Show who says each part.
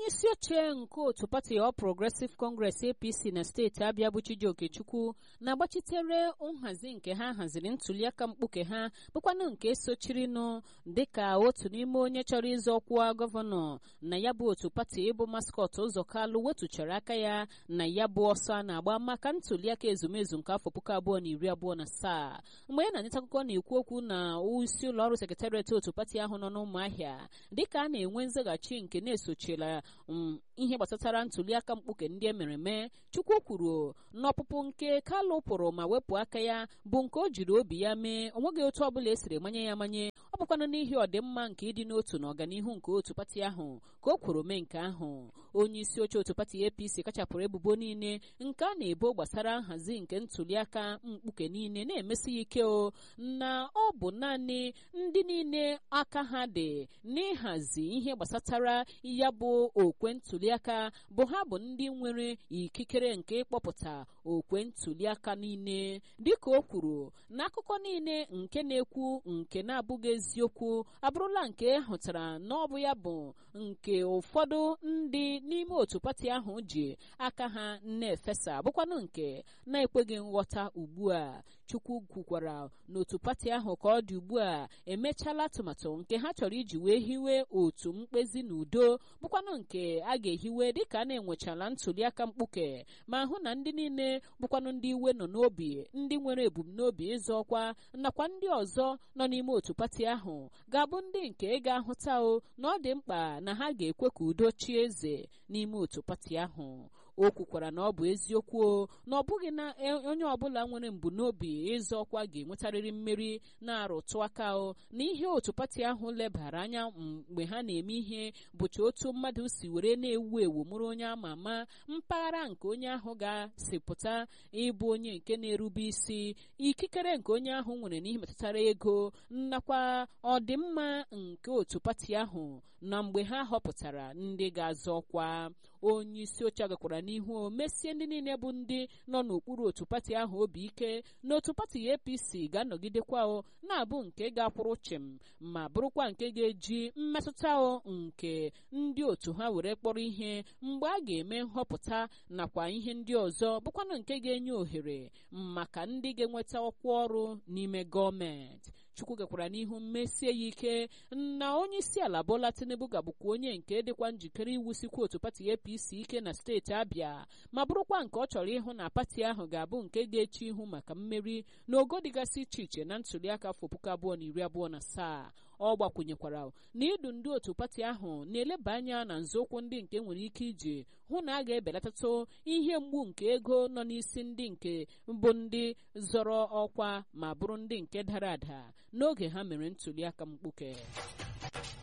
Speaker 1: isi oche nke otu pati All Progressive Congress APC na steeti Abịa bụ Chijioke Chukwu na-agbachitere nhazi nke ha haziri ntuliaka mkpuke ha bụkwanụ nke sochirinụ dịka otu n'ime onye chọrọ ịzọ ọkwa gọvanọ na ya bụ otu pati ịbụ maskọt ụzọ kalụ wetuchara aka ya na ya bụ ọsọ a na-agba maka ntuliaka ezumezu nke afọ puku abụọ na iri abụọ na asaa mgbe ya na-anịta akụkọ na-ekwu okwu na isi ụlọ ọrụ sekretariat otu pati ahụ nọ n'ụmụahịa dịka a na-enwe nzaghachi nke na-esochila ihe gbasatara ntuliaka mkpuke ndị e mere eme chukwu kwuru n'ọpụpụ nke kalụ pụrụ ma wepụ aka ya bụ nke o jiri obi ya mee onweghị otu ọbụla esiri manye ya manye ọ bụkwanụ n'ihi ọdịmma nke ịdị n'otu na ọganihu nke otu pati ahụ ka o kwuru mee nke ahụ onye isi oche otu pati apc kachapụrụ ebubo niile nke a na-ebo gbasara nhazi nke ntuliaka mkpuke niile na-emesi ya ike o na ọ bụ naanị ndị niile aka ha dị n'ịhazi ihe gbasatara ya bụ okwe ntuliaka bụ ha bụ ndị nwere ikikere nke ịkpọpụta okwe ntuliaka niile dịka o kwuru n'akụkọ niile nke na-ekwu nke na-abụghị eziokwu abụrụla nke hụtara na ọ bụ ya bụ nke ụfọdụ ndị n'ime otu pati ahụ ji aka ha na-efesa bụkwanụ nke na-ekweghị nghọta ugbu a chukwu kwukwara n'otu pati ahụ ka ọ dị ugbu a emechaala atụmatụ nke ha chọrọ iji wee hiwe otu mkpezi na udo bụkwanụ nke a ga-ehiwe dịka a na-enwechala ntuliaka mkpuke ma hụ na ndị niile bụkwanụ ndị iwe nọ n'obi ndị nwere ebumnobi ịzọ ọkwa nakwa ndị ọzọ nọ n'ime otu pati ahụ ga-abụ ndị nke ga-ahụta o na ọ dị mkpa na ha ga-ekwe ka udo chie eze n'ime otu pati ahụ o kwukwara na ọ bụ eziokwu o na ọ bụghị na onye ọbụla nwere mbunobi ịzọ ọkwa ga-enwetarịrị mmeri na-arụtụ aka o na ihe otu pati ahụ lebara anya mgbe ha na-eme ihe bụcha otu mmadụ si were na-ewu ewu mụrụ onye ama ama mpaghara nke onye ahụ ga-asịpụta ịbụ onye nke na-erube isi ikikere nke onye ahụ nwere n'ihe metụtara ego nakwa ọdịmma nke otu pati ahụ na mgbe ha họpụtara ndị ga-azọ ọkwa onye isi oche gakwara n'ihu o mesie ndị niile bụ ndị nọ n'okpuru otu pati ahụ obi ike na otu pati apc ga-anọgidekwa o na-abụ nke ga-akwụrụ chịm ma bụrụkwa nke ga-eji mmetụta o nke ndị otu ha were kpọrọ ihe mgbe a ga-eme nhọpụta nakwa ihe ndị ọzọ bụkwanụ nke ga-enye ohere maka ndị ga-enweta ọkwa ọrụ n'ime gọọmenti chukwu gakwara n'ihu mmesie ya ike na onye isi ala bola tinubu ga-abụkwa onye nke dịkwa njikere iwusikwa otu pati apc ike na steeti abịa ma bụrụkwa nke ọ chọrọ ịhụ na pati ahụ ga-abụ nke ga-eche ihu maka mmeri n'ogo dịgasị iche iche na ntuliaka afọ puku abụọ na iri abụọ na asaa ọ gbakwunyekwara na idu ndị otu pati ahụ na-eleba anya na nzọụkwụ ndị nke nwere ike iji hụ na a ga-ebelatatụ ihe mgbu nke ego nọ n'isi ndị nke bụ ndị zọrọ ọkwa ma bụrụ ndị nke dara ada n'oge ha mere ntuliaka mkpuke